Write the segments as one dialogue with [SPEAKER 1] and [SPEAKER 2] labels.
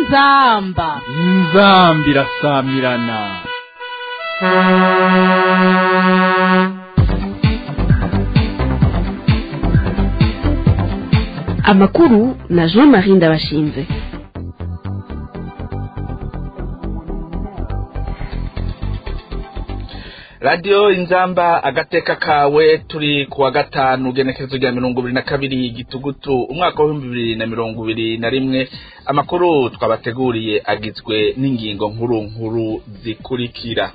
[SPEAKER 1] inzamba
[SPEAKER 2] inzambi irasamirana
[SPEAKER 3] amakuru na jean marie ndabashinze
[SPEAKER 4] radiyo inzamba agateka kawe turi ku wa gatanu ugenekerezo rya mirongo ibiri na kabiri gitugutu umwaka w'ibihumbi bibiri na mirongo ibiri na rimwe amakuru twabateguriye agizwe n'ingingo nkuru nkuru zikurikira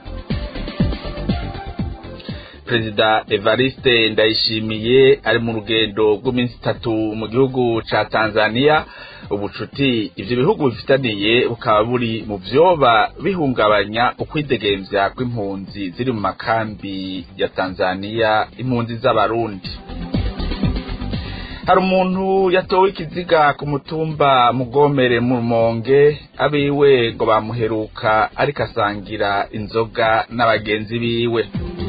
[SPEAKER 4] perezida evariste ndayishimiye ari mu rugendo rw'iminsi itatu mu gihugu ca tanzania ubucuti ivyo bihugu bifitaniye bukaba buri mu vyoba bihungabanya ukwidegemvya kw'impunzi ziri mu makambi ya tanzania impunzi z'abarundi hari umuntu yatowe ikiziga ku mutumba mugomere mu rumonge abiwe ngo bamuheruka ariko asangira inzoga n'abagenzi biwe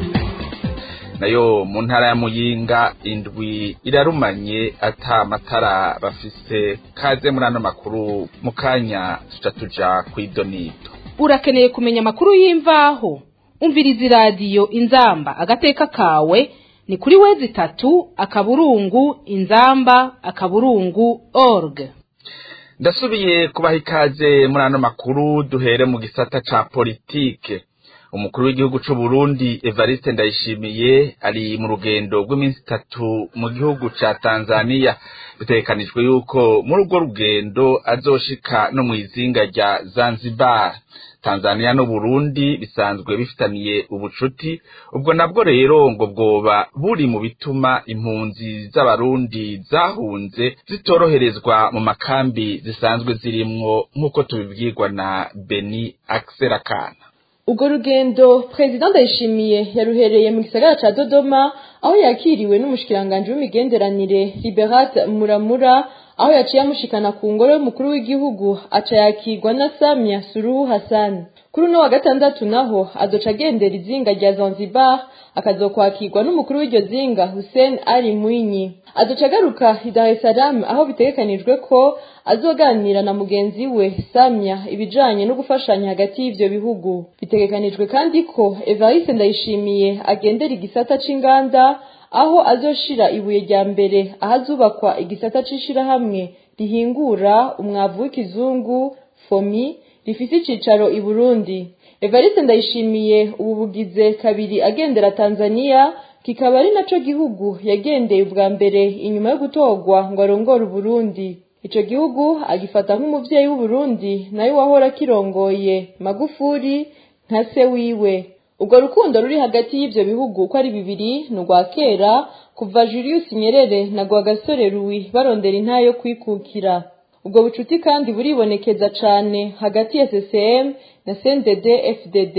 [SPEAKER 4] nayo mu ntara ya muyinga indwi irarumanye ata matara bafise kaze muri ano makuru mu kanya tuca tuja kw'idonido
[SPEAKER 1] urakeneye kumenya amakuru y'imvaho umviriza iradiyo inzamba agateka kawe ni kuri wezi itatu akaburungu inzamba akaburungu org
[SPEAKER 4] ndasubiye kubaha ikaze muri ano makuru duhere mu gisata ca politike umukuru w'igihugu c'u Burundi Evariste Ndayishimiye ari mu rugendo rw'iminsi itatu mu gihugu ca Tanzania bitegekanijwe yuko muri urwo rugendo azoshika no mw'izinga rya Zanzibar Tanzania no Burundi bisanzwe bifitaniye ubucuti ubwo nabwo rero ngo bwoba buri mu bituma impunzi z'abarundi zahunze zitoroherezwa mu makambi zisanzwe zirimwo nk'uko tubibwirwa na Beni Akserakana
[SPEAKER 5] ubwo rugendo perezida ndayishimiye yaruhereye mu gisagara ca dodoma aho yakiriwe n'umushikiranganji w'imigenderanire liberate muramura aho yaciye amushikana ku ngoro y'umukuru w'igihugu aca yakirwa na samia suruhu hassan kuri uno wa gatandatu naho azoca agendera izinga rya zanzibar akazokwakirwa n'umukuru w'iryo zinga hussein ali mwinyi azoca agaruka i dar es salaam aho bitegekanijwe ko azoganira na mugenzi we samia ibijanye no gufashanya hagati y'ivyo bihugu bitegekanijwe kandi ko evariste ndayishimiye agendera igisata c'inganda aho azoshira ibuye rya mbere ahazubakwa igisata c'ishirahamwe rihingura umwavu w'ikizungu fomi rifise icicaro i burundi evariste ndayishimiye ubu bugize kabiri agendera tanzania kikaba ari naco gihugu yagendeye ubwa mbere inyuma yo gutorwa ngo arongore uburundi ico gihugu agifata nk'umuvyeyi w'uburundi nayo wahora kirongoye magufuri nka se wiwe ubwo rukundo ruri hagati y'ivyo bihugu uko ari bibiri ni urwa kera kuva julius nyerere na rwagasore ruwi barondera intayo yo kwikukira ubwo bucuti kandi buribonekeza cane hagati ya ccm na cndd fdd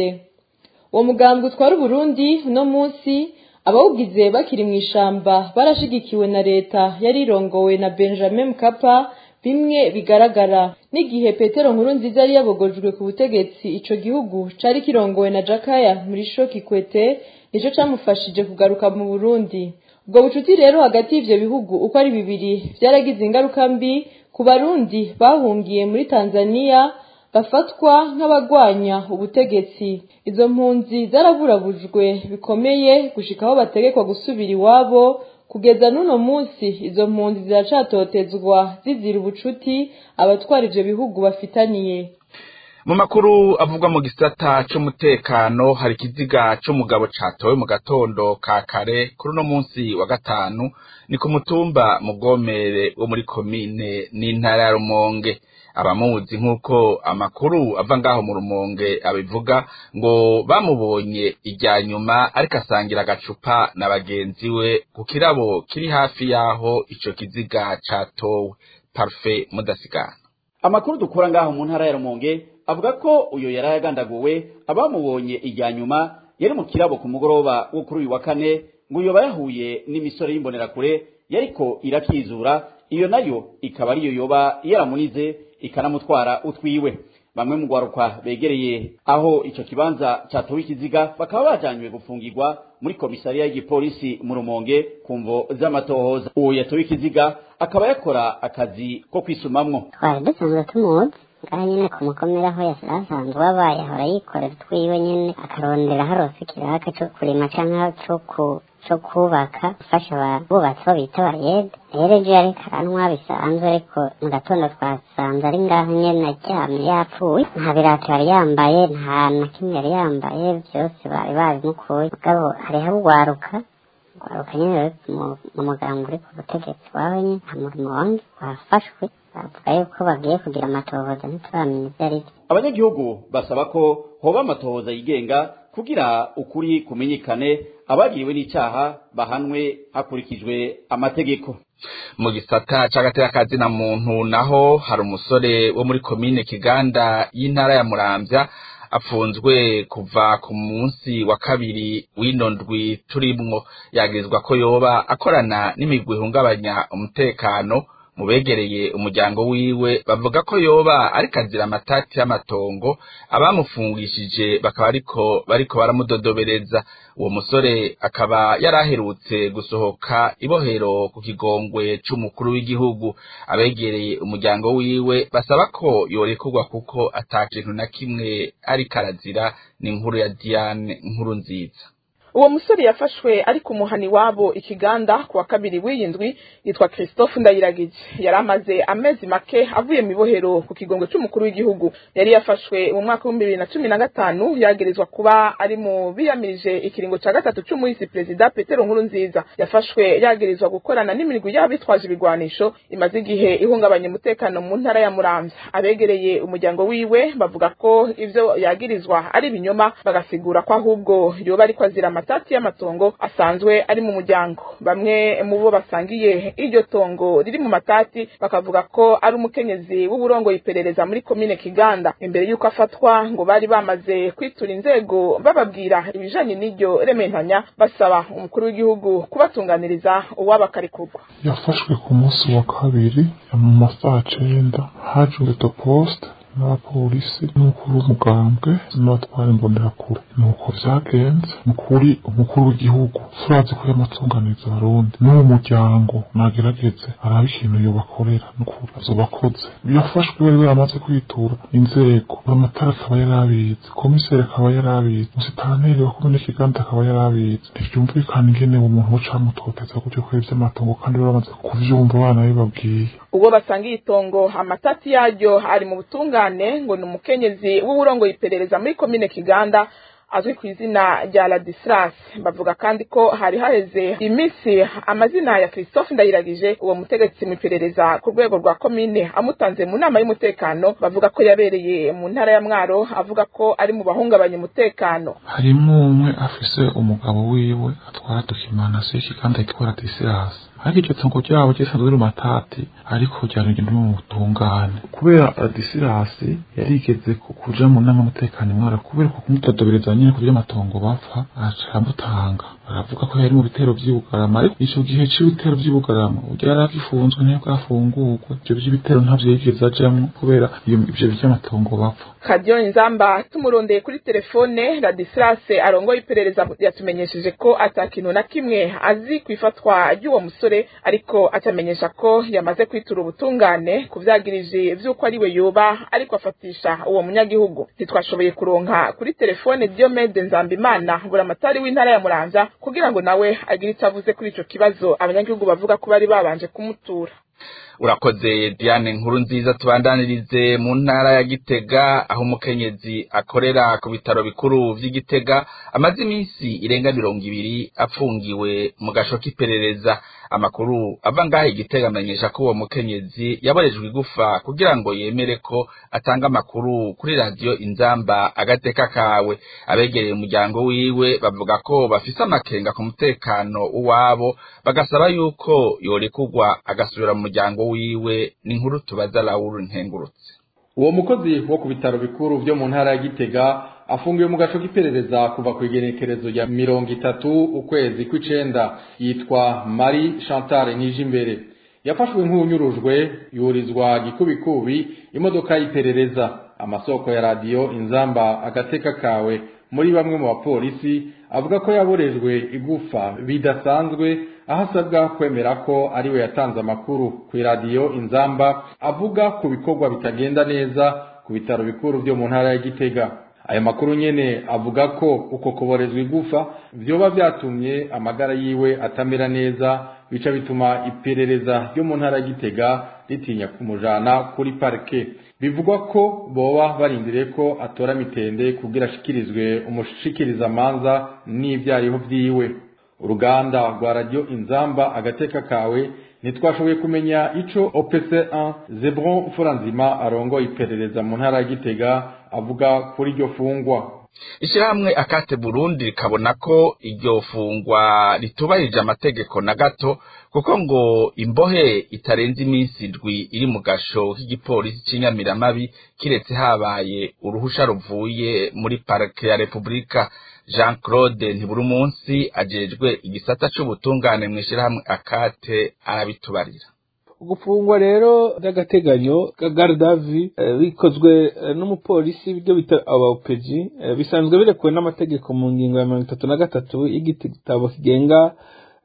[SPEAKER 5] uwo mugambi utwara uburundi uno munsi abawugize bakiri mu ishamba barashigikiwe na leta yari irongowe na benjamin mkapa bimwe bigaragara n'igihe petero nkuru nziza yari yabogojwe ku butegetsi ico gihugu cari kirongowe na jakaya murisho kikwete nico camufashije kugaruka mu burundi ubwo bucuti rero hagati y'ivyo bihugu uko ari bibiri vyaragize ingaruka mbi ku barundi bahungiye muri tanzania bafatwa nk'abagwanya ubutegetsi izo mpunzi zaraburabujwe bikomeye gushika aho bategekwa gusubira iwabo kugeza n'uno munsi izo mpunzi ziracatotezwa zizira ubucuti abatwara ivyo bihugu bafitaniye
[SPEAKER 4] mu makuru avugwa mu gisata c'umutekano hari ikiziga c'umugabo catowe mu gatondo ka kare kuri uno munsi wa gatanu ni ku mutumba mugomere wo muri komine n'intara ya rumonge abamuzi nk'uko amakuru ava ngaho mu rumonge abivuga ngo bamubonye irya nyuma ariko asangira agacupa na bagenzi we ku kirabo kiri hafi y'aho ico kiziga catowe parufe mudasigana
[SPEAKER 6] amakuru dukura ngaho mu ntara ya rumonge avuga ko uyo yari yagandaguwe abamubonye irya nyuma yari mu kirabo ku mugoroba wo kuri uyu wa kane ngo yoba yahuye n'imisore y'imbonerakure yariko irakizura iyo nayo ikaba ariyo yoba yaramunize ikanamutwara utwiwe bamwe mu gwaruka begereye aho ico kibanza catowe ikiziga bakaba bajanywe gufungirwa muri komisariya y'igipolisi mu rumonge ku mvo z'amatohoza uwo yatowe ikiziga akaba yakora akazi ko kwisumamwo
[SPEAKER 7] twari dusanzwe tumuzi ngaha nyine ku mukomera aho yasira asanzwe abaye ahora yikorera utwiwe nyine akarondera harose ikiraka co kurima canke co ku co kubaka gufasha abubatsi bo bita abayede rero ejo yariko aranywa bisanzwe ariko mu gatondo twasanze ari ngaho nyene aryamye yapfuye nta birato yari yambaye nta na kimwe yari yambaye vyose bari babimukuye mugabo hariho urwaruka urwaruka nyene ruri mu muganga uri ku butegetsi wawe nyene nta murimo wange wafashwe bavuga yuko bagiye kugira amatohoza ntituramenya ivyo ari vyo
[SPEAKER 6] abanyagihugu basaba ko hoba amatohoza yigenga kugira ukuri kumenyekane abagiriwe n'icyaha bahanwe hakurikijwe amategeko
[SPEAKER 4] mu gisata c'agateka na muntu naho hari umusore wo muri komine kiganda y'intara ya muramvya apfunzwe kuva ku munsi wa kabiri w'ino ndwi turimwo yagirizwa ko yoba akorana n'imigwi ihungabanya umutekano mu begereye umuryango wiwe bavuga ko yoba ariko azira amatati y'amatongo abamufungishije bakaba ariko bariko baramudodobereza uwo musore akaba yari aherutse gusohoka ibohero ku kigongwe c'umukuru w'igihugu abegereye umuryango wiwe basaba ko yorekurwa kuko ata kintu na kimwe ariko arazira ni inkuru ya Diane nkuru nziza
[SPEAKER 8] uwo musore yafashwe ari ku muhani wabo ikiganda ku wa kabiri w'iyi ndwi yitwa christophe ndayiragije yari amaze amezi make avuye mu ibohero ku kigongo c'umukuru w'igihugu yari yafashwe mu mwaka w'ibihumbi bibiri na cumi na gatanu yagirizwa kuba ari mu biyamirije ikiringo ca gatatu c'umuhisi perezida petero nkuru nziza yafashwe yagirizwa gukorana n'imirwi y'abitwaje ibigwanisho imaze igihe ihungabanya umutekano mu ntara ya muramvya abegereye umuryango wiwe bavuga ko ivyo yagirizwa ari ibinyoma bagasigura ko ahubwo yoba ariko azira amatati y'amatongo asanzwe ari mu muryango bamwe mu bo basangiye iryo tongo riri mu matati bakavuga ko ari umukenyezi w'uburongo iperereza muri komine kiganda imbere y'uko afatwa ngo bari bamaze kwitura inzego bababwira ibijanye n'iryo rementanya basaba umukuru w'igihugu kubatunganiriza uwabakarikurwa
[SPEAKER 9] yafashwe ku munsi wa kabiri mu masaha cenda haje ureto poste n'abapolisi n'umukuru w'umugambwe n'abatwara imbonerakure nuko vyagenze mukuri umukuru w'igihugu turazi ko yamatunganiza abarundi n'uwo muryango nagerageze arabe ikintu yobakorera n'ukuri azobakoze yafashwe bari baramaze kwitura inzego amatara akaba yarabizi komiseri akaba yarabizi musitanteri wa komine kiganda akaba yarabizi ntivyumvikana ingene umuntu wocamutoteza gutyo kuri vy'amatongo kandi baramaze kuvyumva abana bibabwiye
[SPEAKER 8] ubwo basangiye itongo amatati yaryo ari mu butungane ngo ni umukenyezi w'uburongo iperereza muri komine kiganda azwi ku izina rya Ladislas bavuga kandi ko hari haheze iminsi amazina ya Christophe Ndayiragije uwo mutegetsi mu iperereza ku rwego rwa komine amutanze mu nama y'umutekano bavuga ko yabereye mu ntara ya Mwaro avuga ko ari mu bahungabanya umutekano
[SPEAKER 9] harimwo umwe afise umugabo wiwe atwara dokimanasiyo y'ikiganda yitwa Ladislas ariko iryo tongo ryabo ryisanzwe riri matati ariko ryarugenda mu butungane kubera Ladislas yarigeze kuja mu nama y'umutekano imwara kubera ko kumutodobereza nyine kugira amatongo bapfa aramutanga baravuga ko yari mu bitero vy'ibugarama ariko ico gihe c'ibitero vy'ibugarama urya yari agifunzwe niyo bwafungurwa ivyo vy'ibitero ntavyo yigeze ajamwo kubera ivyo vy'amatongo bapfa
[SPEAKER 8] kadiyo inzamba tumurondeye kuri telefone Ladislas arongoye iperereza yatumenyesheje ko ata kintu na kimwe azi ku ifatwa ry'uwo musore ariko atamenyesha ko yamaze kwitura ubutungane kuvyagirije vy'uko ari we yoba ariko afatisha uwo munyagihugu ntitwashoboye kuronka kuri telefone Diomede Nzambimana buramatari w'intara ya Muramvya kugira ngo nawe agire icyo avuze kuri ico kibazo abanyagihugu bavuga ko bari babanje kumutura
[SPEAKER 4] urakoze Diane nkuru nziza tubandanirize mu ntara ya Gitega aho umukenyezi akorera ku bitaro bikuru vy'Igitega amaze iminsi irenga mirongo ibiri apfungiwe mu gasho k'iperereza amakuru ava ngaho Igitega amenyesha ko uwo mukenyezi yaborejwe igufa kugira ngo yemere ko atanga amakuru kuri radiyo inzamba agateka kawe abegereye umuryango wiwe bavuga ko bafise amakenga ku mutekano w'uwabo bagasaba yuko yorekurwa agasubira mu muryango wiwe ni inkuru tubaza Laura Nkengurutse
[SPEAKER 10] uwo mukozi wo ku bitaro bikuru byo mu ntara ya Gitega afungiwe mu gaco k'iperereza kuva ku igenekerezo rya mirongo itatu ukwezi kw'icenda yitwa Marie Chantal Nijimbere yafashwe nk'unyurujwe yurizwa gikubikubi imodoka y'iperereza amasoko ya radiyo inzamba agateka kawe muri bamwe mu bapolisi avuga ko yaborejwe igufa bidasanzwe aho asabwa kwemera ko ariwe yatanze amakuru ku iradiyo inzamba avuga ku bikorwa bitagenda neza ku bitaro bikuru byo mu ntara ya gitega ayo makuru nyene avuga ko uko kuborezwa igufa vyoba vyatumye amagara yiwe atamera neza bica bituma iperereza ryo mu ntara ya gitega ritinya kumujana kuri parike bivugwa ko boba barindiriye ko atora mitende kugira ashikirizwe umushikirizamanza n'ivyariho vyiwe uruganda rwa radio inzamba agateka kawe ntitwashoboye kumenya ico opc1 zebron furanzima arongoye iperereza mu ntara ya gitega avuga kuri iryo fungwa
[SPEAKER 4] ishyirahamwe akate burundi rikabona ko iryo fungwa ritubahirije amategeko na gato kuko ngo imbohe itarenze iminsi indwi iri mu gasho k'igipolisi cy'inyamiramabi kiretse habaye uruhusha ruvuye muri parike ya repubulika jean claude ntiburumunsi ajejwe igisata c'ubutungane mu ishyirahamwe akate arabitubarira
[SPEAKER 11] gufungwa rero by'agateganyo gardavi bikozwe n'umupolisi ibyo bita abapeji bisanzwe birekuwe n'amategeko mu ngingo ya mirongo itatu na gatatu y'igitabo kigenga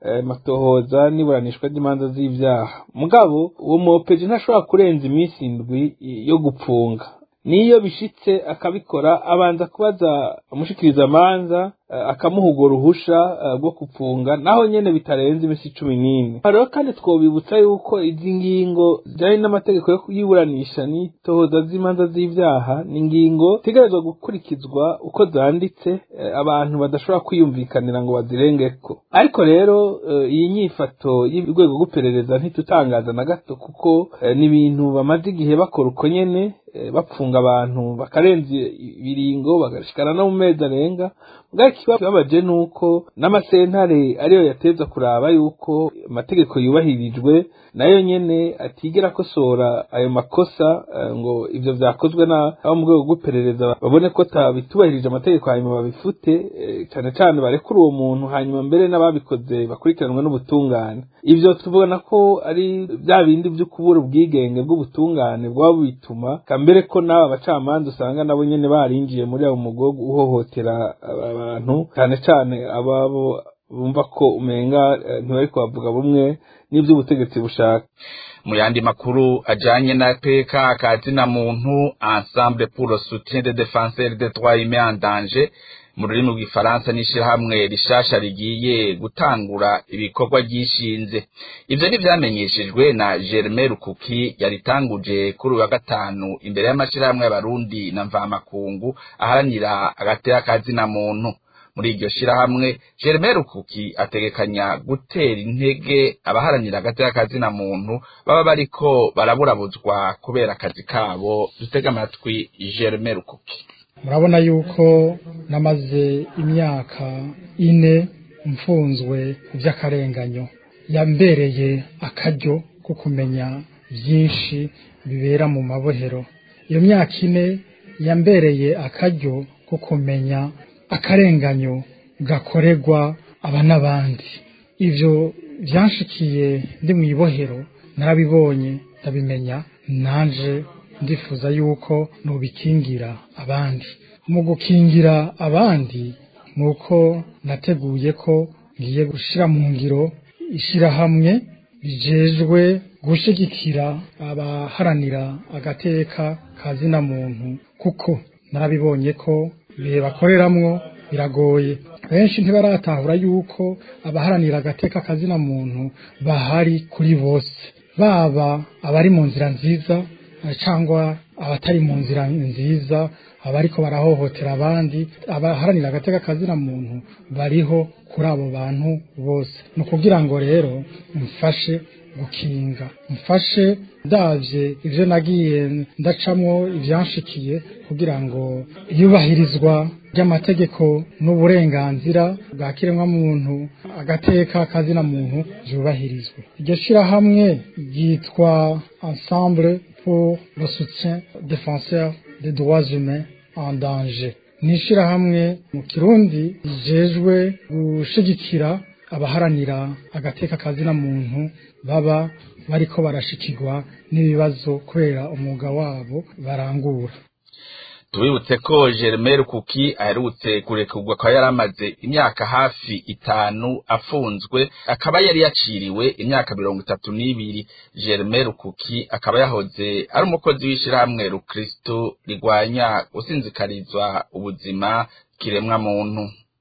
[SPEAKER 11] matohoza n'iburanishwa ry'imanza z'ibyaha mugabo uwo mupeji ntashobora kurenza iminsi indwi yo gupfunga niyo bishitse akabikora abanza kubaza umushikirizamanza akamuha urwo ruhusha rwo gupfunga naho nyene bitarenze iminsi cumi n'ine rero kandi twobibutsa yuko izi ngingo zijanye n'amategeko yo yiburanisha n'itohoza z'imanza z'ivyaha ni ingingo zitegerezwa gukurikizwa uko zanditse abantu badashobora kwiyumvikanira ngo bazirengeko ariko rero iyi nyifato y'urwego rw'iperereza ntitutangaza na gato kuko ni ibintu bamaze igihe bakora uko nyene bapfunga abantu bakarenza ibiringo bagashikana no mu mezi arenga ikibabaje ni uko n'amasentare ariyo yateza kuraba yuko amategeko yubahirijwe nayo nyene atigera akosora ayo makosa ngo ivyo vyakozwe n'abo mu rwego rw'iperereza babone ko bitubahirije amategeko hanyuma babifute cane cane barekure uwo muntu hanyuma mbere n'ababikoze bakurikiranwe n'ubutungane ivyo tubona ko ari bya bindi vyo kubura ubwigenge bw'ubutungane bwaba bituma kambere ko n'aba bacamanza usanga nabo nyene barinjiye muri abo mugogo uhohotera abantu cyane cyane ababo bumva ko umenga ntibari kubavuga bumwe n'iby'ubutegetsi bushaka
[SPEAKER 4] mu yandi makuru ajanye na PK kazina muntu ensemble pour le soutien des défenseurs des droits humains en danger mu rurimi rw'ifaransa n'ishirahamwe rishasha rigiye gutangura ibikorwa ryishinze ivyo ntivyamenyeshejwe na Germain Rukuki yaritanguje kuri uyu wa gatanu imbere y'amashirahamwe y'abarundi na mvamakungu aharanira agateka kazina muntu muri iryo shirahamwe Germain Rukuki ategekanya gutera intege abaharanira agateka kazina muntu baba bariko baraburabuzwa kubera akazi kabo dutega amatwi Germain Rukuki
[SPEAKER 12] murabona yuko namaze imyaka ine mfunzwe by'akarenganyo yambereye akaryo ko kumenya byinshi bibera mu mabohero iyo myaka ine yambereye akaryo ko kumenya akarenganyo gakorerwa aba n'abandi ibyo byanshikiye ndi mu ibohero narabibonye ndabimenya nanje ndifuza yuko nubikingira abandi mu gukingira abandi nuko nateguye ko ngiye gushira mu ngiro ishirahamwe rijejwe gushigikira abaharanira agateka kazina muntu kuko narabibonye ko bihe bakoreramwo biragoye benshi ntibaratahura yuko abaharanira agateka kazina muntu bahari kuri bose baba abari mu nzira nziza cyangwa abatari mu nzira nziza abariko barahohotera abandi abaharanira agateka kazina muntu bariho kuri abo bantu bose ni ukugira ngo rero mfashe gukinga mfashe ndavye ivyo nagiye ndacamwo ivyanshikiye kugira ngo iyubahirizwa ry'amategeko n'uburenganzira bwa kiremwamuntu agateka kazina muntu vyubahirizwe iryo shirahamwe ryitwa ensemble pour le soutien défenseur des droits humains en danger ni ishirahamwe mu kirundi rijejwe gushigikira abaharanira agateka kazina muntu baba bariko barashikirwa n'ibibazo kubera umwuga wabo barangura
[SPEAKER 4] tubibutse ko Germain Kuki aherutse kurekurwa kwa yari amaze imyaka hafi itanu afunzwe akaba yari yaciriwe imyaka mirongo itatu n'ibiri Germain Kuki akaba yahoze ari umukozi w'ishirahamwe Rukristo rigwanya gusinzikarizwa ubuzima kiremwa muntu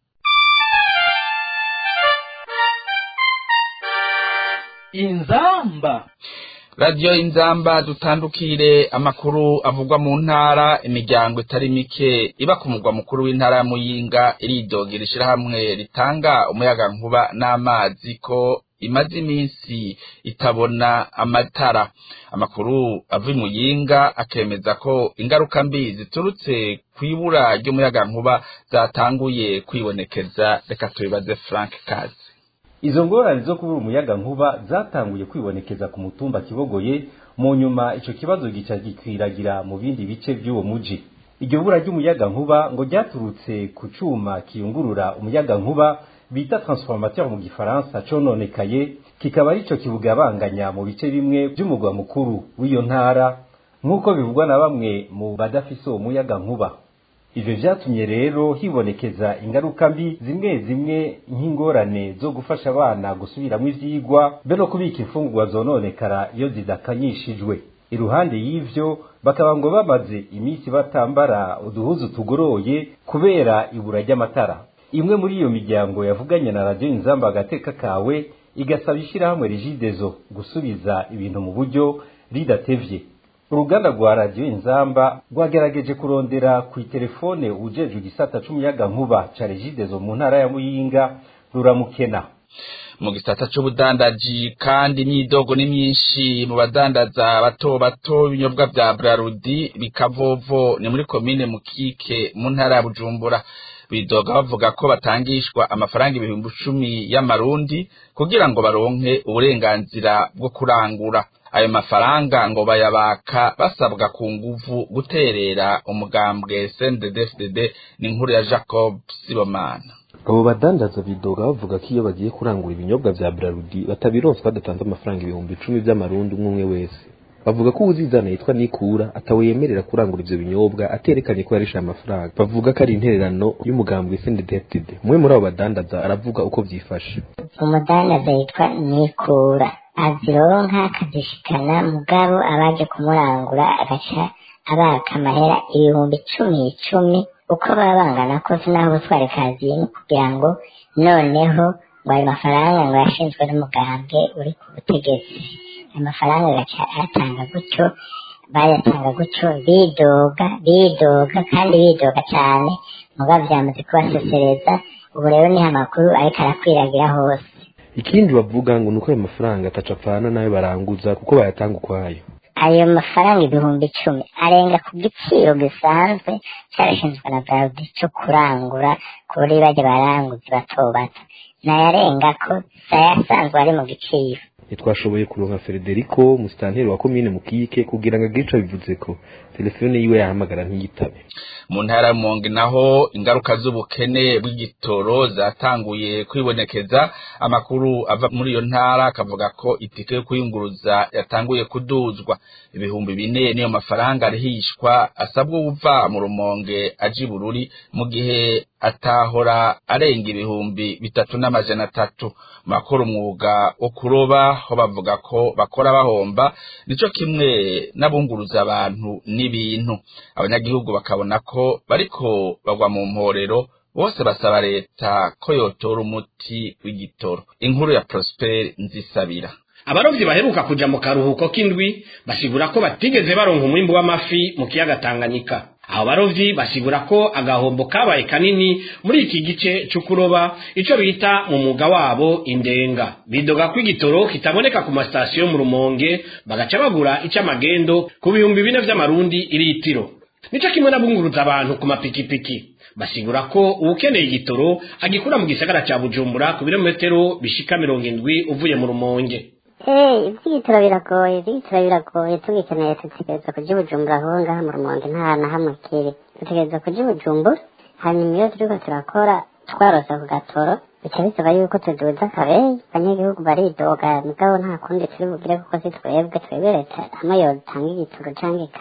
[SPEAKER 2] inzamba
[SPEAKER 4] radiyo inzamba dutandukire amakuru avugwa mu ntara imiryango itari mike iba ku mugwa mukuru w'intara ya muyinga iridogera ishyirahamwe ritanga umuyagankuba n'amazi ko imaze iminsi itabona amatara amakuru ava muyinga akemeza ko ingaruka mbi ziturutse ku ibura ry'umuyagankuba zatanguye kwibonekeza reka tubibaze frank kazi
[SPEAKER 13] izo ngorane zo kubura umuyaga nkuba zatanguye kwibonekeza ku mutumba kibogoye mu nyuma ico kibazo gica gikwiragira mu bindi bice by'uwo muji iryo bura ry'umuyaga nkuba ngo ryaturutse ku cuma kiyungurura umuyaga nkuba bita transformateur mu gifaransa cononekaye kikaba arico kibugabanganya mu bice bimwe by'umugwa mukuru w'iyo ntara nk'uko bivugwa na bamwe mu badafise uwo muyaga nkuba ivyo vyatumye rero hibonekeza ingaruka mbi zimwe zimwe nk'ingorane zo gufasha abana gusubiramwo ivyigwa be no kubika imfungurwa zononekara iyo zidakanyishijwe iruhande y'ivyo bakaba ngo bamaze iminsi batambara uduhuzu tugoroye kubera ibura ry'amatara imwe muri iyo miryango yavuganye na radiyo inzamba agateka kawe igasaba ishyirahamwe rigidezo gusubiza ibintu mu buryo ridatevye uruganda rwa radiyo inzamba rwagerageje kurondera ku itelefone ujejwe igisata c'umuyaga nkuba ca regidezo mu ntara ya muyinga ruramukena
[SPEAKER 4] mu gisata c'ubudandaji kandi imyidogo ni myinshi mu badandaza bato bato ibinyobwa vya brarudi bikavovo ni muri komine mukike mu ntara ya bujumbura bidoga bavuga ko batangishwa amafaranga ibihumbi icumi y'amarundi kugira ngo baronke uburenganzira bwo kurangura ayo mafaranga ngo bayabaka basabwa ku nguvu guterera umugambwe CNDD-FDD ni inkuru ya Jacob Sibomana
[SPEAKER 14] abo badandaza bidoga bavuga ko iyo bagiye kurangura ibinyobwa vya Brarudi batabironswa badatanze amafaranga ibihumbi icumi vy'amarundi umwe umwe wese bavuga ko uwuzizana yitwa Nikura atawe yemerera kurangura ivyo binyobwa aterekanye ko yarisha amafaranga bavuga ko ari intererano y'umugambwe CNDD-FDD umwe muri abo badandaza aravuga uko vyifashe
[SPEAKER 7] umudandaza yitwa Nikura azironka akazishikana mugabo abaje kumurangura agaca abaka amahera ibihumbi icumi icumi uko baba bangana kose n'aho butware kazini kugira ngo noneho ngo ayo mafaranga ngo yashinzwe n'umugambwe uri ku butegetsi ayo mafaranga agaca ayatanga gutyo bayatanga gutyo bidoga bidoga kandi bidoga cyane mugabo byamaze kubasesereza ubu rero niho amakuru ariko arakwiragira hose
[SPEAKER 14] ikindi bavuga ngo nuko ayo mafaranga ataca apfana nayo baranguza kuko bayatanga ukwayo
[SPEAKER 7] ayo mafaranga ibihumbi icumi arenga ku giciro gisanzwe cyarashinzwe na braludi cyo kurangura kuri bajya baranguzi bato bato nayarenga ko sayasanzwe ari mu giciro
[SPEAKER 14] ntitwashoboye kuronka Federico musitanteri wa komine mukike kugira ngo agire ico bivuze ko telefone yiwe yahamagara ntiyitabe
[SPEAKER 4] mu ntara y'umonge naho ingaruka z'ubukene bw'igitoro zatanguye kwibonekeza amakuru ava muri iyo ntara akavuga ko itike yo kuyunguruza yatanguye kuduzwa ibihumbi bine niyo mafaranga arihishwa asabwa uva mu rumonge aja i bururi mu gihe atahora arenga ibihumbi bitatu n'amajana atatu makora umwuga wo kuroba ho bavuga ko bakora bahomba nico kimwe n'abunguruza abantu n'ibintu abanyagihugu bakabona ko bariko bagwa mu mporero bose basaba leta ko yotora umuti w'igitoro inkuru ya Prosper Nzisabira
[SPEAKER 15] abarovyi baheruka kuja mu karuhuko k'indwi basigura ko batigeze baronka umwimbu w'amafi mu kiyaga Tanganyika abo barovyi basigura ko agahombo kabaye kanini muri iki gice c'ukuroba ico bita mu mwuga wabo indenga bidoga ko igitoro kitaboneka ku masitasiyo mu rumonge bagaca bagura ic'amagendo ku bihumbi bine vy'amarundi iritiro nico kimwe n'abunguruza abantu ku mapikipiki basigura ko uwukeneye igitoro agikura mu gisagara ca bujumbura ku birometero bishika mirongo indwi uvuye mu rumonge
[SPEAKER 7] Eh, ivy'igitoro biragoye ivy'igitoro biragoye tugikeneye dutegereza kuja i bujumbura kuko ngaha mu rumonge nta na hamwe kiri dutegereza kuja i bujumbura hanyuma iyo turiko turakora twarose ku gatoro bica bisaba yuko tuduza akabeyi abanyagihugu baridoga mugabo nta kundi turi bugire kuko si twebwe twebwe leta hamwe yotanga igitoro canke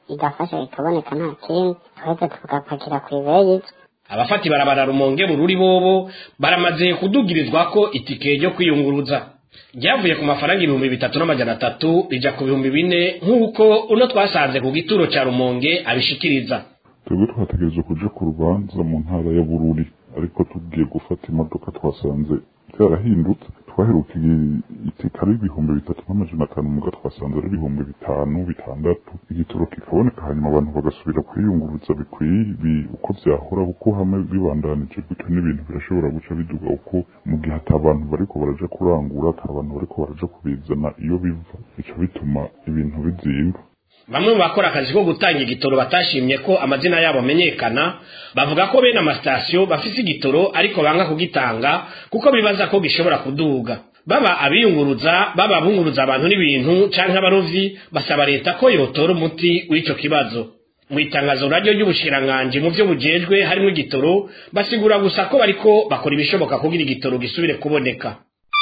[SPEAKER 7] igafasha ikaboneka nta kindi twahita tugapakira ku ibeyi
[SPEAKER 15] abafata ibarabara rumonge bururi bobo baramaze kudugirizwa ko itike ryo kwiyunguruza ryavuye ku mafaranga ibihumbi bitatu n'amajana atatu rija ku bihumbi bine nk'uko uno twasanze ku gituro ca rumonge abishikiriza
[SPEAKER 9] twebwe twategereje kuja ku rubanza mu ntara ya bururi ariko tugiye gufata imodoka twasanze byarahindutse twaheruka iteka ari ibihumbi bitatu n'amajana atanu muga twasanze ari ibihumbi bitanu bitandatu igitoro kikaboneka hanyuma abantu bagasubira kwiyunguruza bikwiye uko vyahora kuko hamwe bibandanije gutyo n'ibintu birashobora guca biduga uko mu gihe ata bantu bariko baraja kurangura ata bantu bariko baraja kubizana iyo biva bica bituma ibintu bizimba
[SPEAKER 15] bamwe mu bakora akazi ko gutanga igitoro batashimye ko amazina yabo amenyekana bavuga ko bene amasitasiyo bafise igitoro ariko banga kugitanga kuko bibaza ko gishobora kuduga baba abiyunguruza baba abunguruza abantu n'ibintu canke abarovyi basaba leta ko yotora umuti w'ico kibazo mu itangazo radiyo ry'ubushiranganji mu vyo bujejwe harimwo igitoro basigura gusa ko bariko bakora ibishoboka kugira igitoro gisubire kuboneka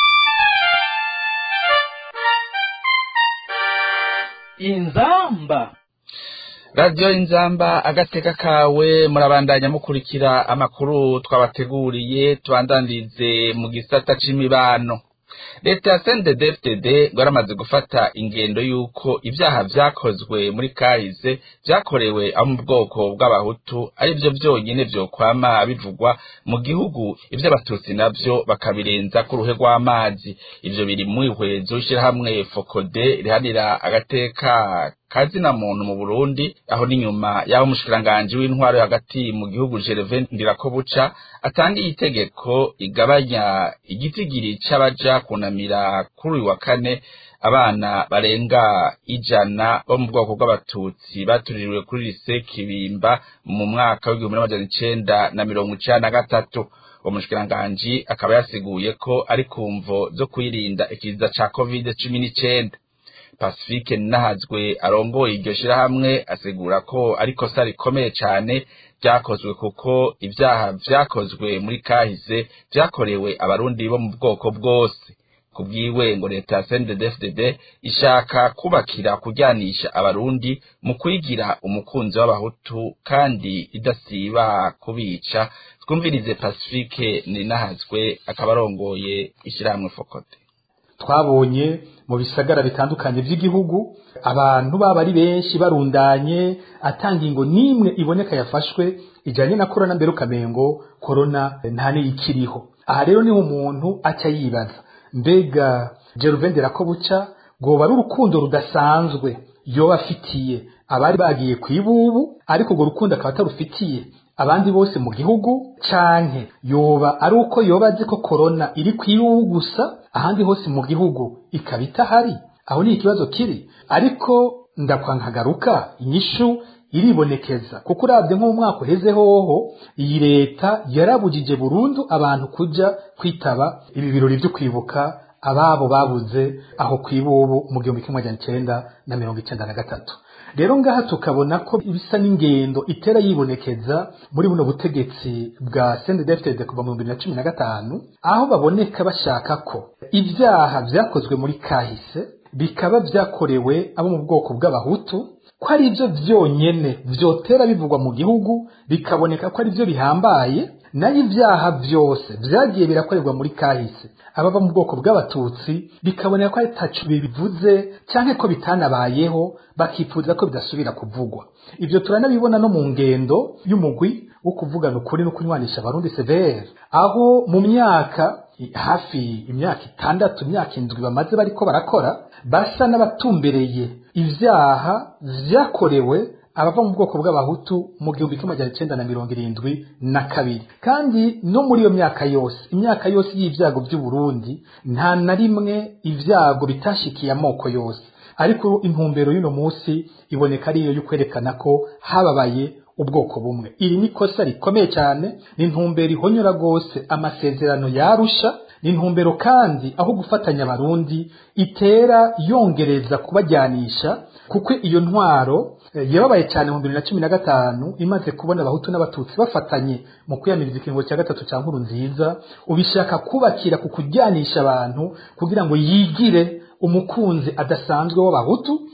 [SPEAKER 2] inzamba
[SPEAKER 4] radiyo inzamba agateka kawe murabandanya mukurikira amakuru twabateguriye tubandandirize mu gisata c'imibano leta ya sndedfdd rwaramaze gufata ingendo y'uko ibyaha vyakozwe muri kahise vyakorewe abo mu bwoko bw'abahutu ari vyo vyonyene vyokwama bivugwa mu gihugu ivy'abatutsi navyo bakabirenza ku ruhe rw'amazi ivyo biri mwihwezo ishirahamwe fokode rihanira agateka kazina muntu mu Burundi aho n'inyuma yaho umushikiranganji w'intwaro hagati mu gihugu Gervais Ndirakobuca atangiye itegeko igabanya igitigiri c'abaja kunamira kuri uyu wa kane abana barenga ijana bo mu bwoko bw'abatutsi batuririwe kuri lise Kibimba mu mwaka w'igihumbi n'amajana icenda na mirongo icenda na gatatu uwo mushikiranganji akaba yasiguye ko ari kumvo zo kwirinda ikiza ca covid cumi n'icenda pacifique nahazwe arongoye iryo shirahamwe asigura ko ari kosa rikomeye cane vyakozwe kuko ivyaha vyakozwe muri kahise vyakorewe abarundi bo mu bwoko bwose kubwiwe ngo leta ya CNDD-FDD ishaka kubakira kujyanisha abarundi mu kwigira umukunzi w'abahutu kandi idasiba kubica twumvirize pacifique ninahazwe akaba arongoye ishirahamwe fokote
[SPEAKER 16] twabonye mu bisagara bitandukanye by'igihugu abantu baba ari benshi barundanye atanga ingo n'imwe iboneka yafashwe ijyanye na korona mbere ukamengo korona nta n'iyikiriho aha rero niho umuntu aca yibaza mbega geruvendera ko buca rwoba ari urukundo rudasanzwe yoba afitiye abari bagiye ku ibubu ariko urwo rukundo akaba atarufitiye abandi bose mu gihugu canke yoba ari uko yoba azi ko korona iri ku ibubu gusa ahandi hose mu gihugu ikaba itahari aho ni ikibazo kiri ariko ndakwankagaruka inyishu iribonekeza kuko urabye nko mu mwaka uheze hoho iyi leta yarabujije burundu abantu kuja kwitaba ibi birori byo kwibuka ababo babuze aho ku ibubu mu gihumbi kimwe magana icenda na mirongo icenda na gatatu rero ngaha tukabona ko bisa n'ingendo itera yibonekeza muri buno butegetsi bwa CNDD-FDD kuva mu bibiri na cumi na gatanu aho baboneka bashaka ko ibyaha vyakozwe muri kahise bikaba vyakorewe abo mu bwoko bw'abahutu ko ari byo vyonyene vyotera bivugwa mu gihugu bikaboneka ko ari byo bihambaye nayo ibyaha byose vyagiye birakorerwa muri kahise abava mu bwoko bw'abatutsi bikaboneka ko ataco bibivuze canke ko bitanabayeho bakifuza ko bidasubira kuvugwa ivyo turanabibona no mu ngendo y'umugwi wo kuvugana ukuri no kunywanisha abarundi severe aho mu myaka hafi imyaka itandatu imyaka indwi bamaze bariko barakora basa n'abatumbereye ivyaha vyakorewe abava mu bwoko bw'abahutu mu gihumbi kimwe magana icenda na mirongo irindwi na kabiri kandi no muri iyo myaka yose imyaka yose y'ivyago vy'uburundi nta na rimwe ivyago bitashikiye amoko yose ariko intumbero y'uno munsi iboneka ariyo yo kwerekana ko hababaye ubwoko bumwe iri ni kosa rikomeye cyane ni intumbero ihonyora rwose amasezerano yarusha ni intumbero kandi aho gufatanya abarundi itera yongereza kubajyanisha kuko iyo ntwaro yababaye cyane mu bibiri na cumi na gatanu imaze kubona abahutu n'abatutsi bafatanye mu kwiyamiriza ikiringo cya gatatu cya nkuru nziza ubishaka kubakira ku kujyanisha abantu kugira ngo yigire umukunzi adasanzwe w'abahutu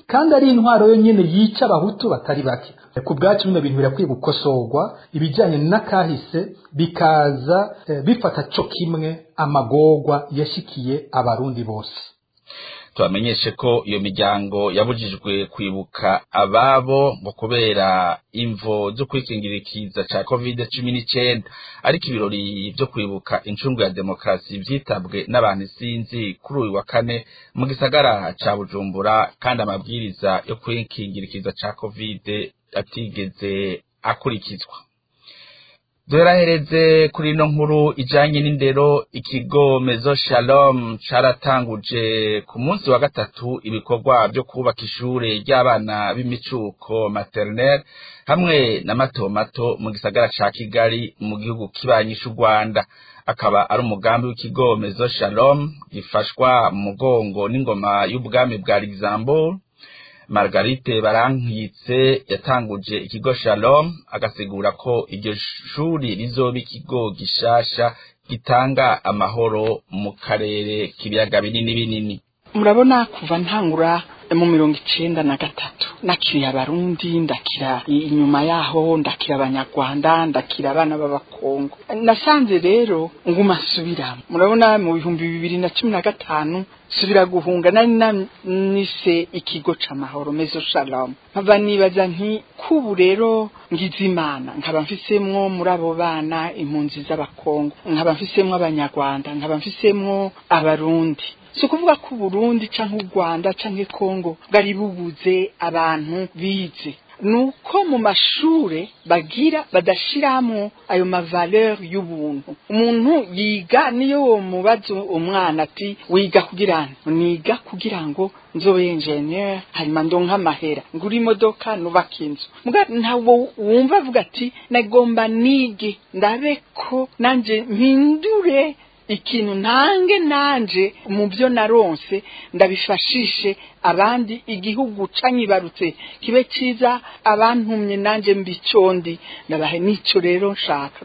[SPEAKER 16] kandi ari intwaro yonyene yica abahutu batari bake ku bwacu bino bintu birakwiye gukosorwa ibijyanye n'akahise bikaza eh, bifata co kimwe amagorwa yashikiye abarundi bose
[SPEAKER 4] tubamenyeshe ko iyo miryango yabujijwe kwibuka ababo ngo kubera imvo zo kwikingira ikiza ca covid cumi n'icenda ariko ibirori vyo kwibuka incungu ya demokarasi vyitabwe n'abantu isinzi kuri uyu wa kane mu gisagara ca bujumbura kandi amabwiriza yo kwikingira ikiza ca covid atigeze akurikizwa duherahereze kuri ino nkuru ijanye n'indero ikigo mezo shalom caratanguje ku munsi wa gatatu ibikorwa vyo kubaka ishure ry'abana b'imicuko maternelle hamwe na mato mato mu gisagara ca kigali mu gihugu kibanyisha u rwanda akaba ari umugambi w'ikigo mezo shalom gifashwa mu mugongo n'ingoma y'ubwami bwa luxembourg margarite barankitse yatanguje ikigo shalom agasigura ko iryo shuri rizoba ikigo gishasha gitanga amahoro mu karere k'ibiyaga binini binini
[SPEAKER 17] murabona kuva ntangura mu mirongo icenda na gatatu nakiriye abarundi ndakira inyuma yaho ndakira abanyarwanda ndakira abana b'abakongo nasanze rero nguma nsubiramo murabona mu bihumbi bibiri na cumi na gatanu subira guhunga nari nanise ikigo c'amahoro mezo shalom nkava nibaza nti kubu rero ngize imana nkaba mfisemwo muri abo bana impunzi z'abakongo nkaba mfisemwo abanyarwanda nkaba mfisemwo abarundi si ukuvuga ko uburundi canke u rwanda canke kongo bwari bubuze abantu bize nuko mu mashure bagira badashiramo ayo mavaleur y'ubuntu umuntu yiga niyo wo mubazo umwana ati wiga kugira niga kugira ngo nzobe engineer hanyuma ndonka amahera ngura imodoka nubaka inzu ntabwo wumva avuga ati nagomba nige ndabe ko nanje mpindure ikintu ntange nanje mu byo naronse ndabifashishe abandi igihugu canyibarutse kibe ciza abantumye nanje mbicondi ndabahe nico rero nshaka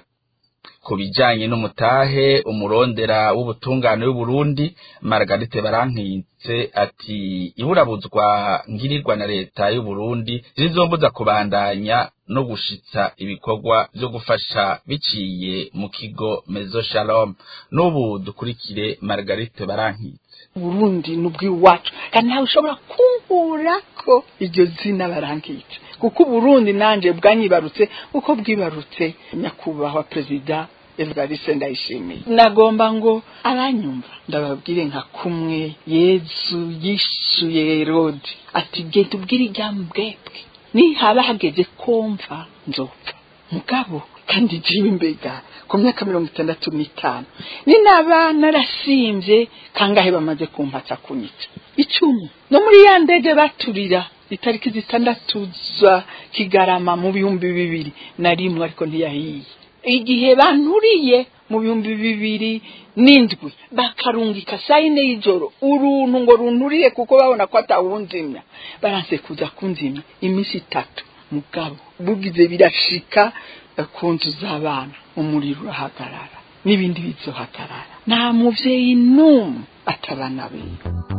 [SPEAKER 4] ku bijanye n'umutahe umurondera w'ubutungane w'uburundi margarite barankitse ati iburabuzwa ngirirwa na leta y'uburundi zizombuza kubandanya no gushitsa ibikorwa vyo gufasha biciye mu kigo mezo shalom n'ubu dukurikire margarite barankitse
[SPEAKER 17] uburundi n'ubw'iwacu kandi ntawe ushobora kunkura ko iryo zina barankitse kuko uburundi nanje bwanyibarutse uko bwibarutse nyakubahwa perezida evariste ndayishimiye nagomba ngo abanyumva ndababwire nka kumwe yezu yishuye herodi ati genda ubwire iryambwebwe nihaba hageze kumva nzopfa mugabo kandi jiwe imbega ku myaka mirongo itandatu n'itanu ni naba narasimvye kangahe bamaze kumpatsa kunyica icumi no muri ya ndege baturira itariki zitandatu za kigarama mu bihumbi bibiri na rimwe ariko ntiyahiye igihe banturiye mu bihumbi bibiri n'indwi bakarungika saa yine y'ijoro uruntu ngo runturiye kuko babona ko atawunzimya baranse kuza kunzimya iminsi itatu mugabo bugize birashika ku nzu z'abana umuriro urahagarara n'ibindi bizohagarara nta muvyeyi n'umwe atabana biwe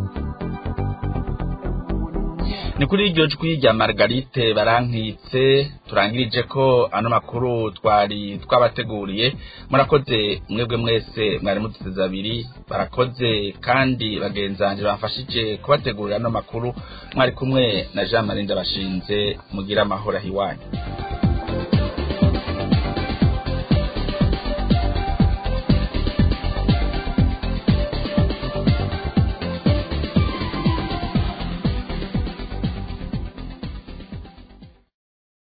[SPEAKER 4] ni kuri iryo jwi rya margarite barankitse turangirije ko ano makuru twari twabateguriye murakoze mwebwe mwese mwari muduteze abiri barakoze kandi bagenzanje bafashije kubategurira ano makuru mwari kumwe na jean marie ndabashinze mugira amahoro ahiwanyu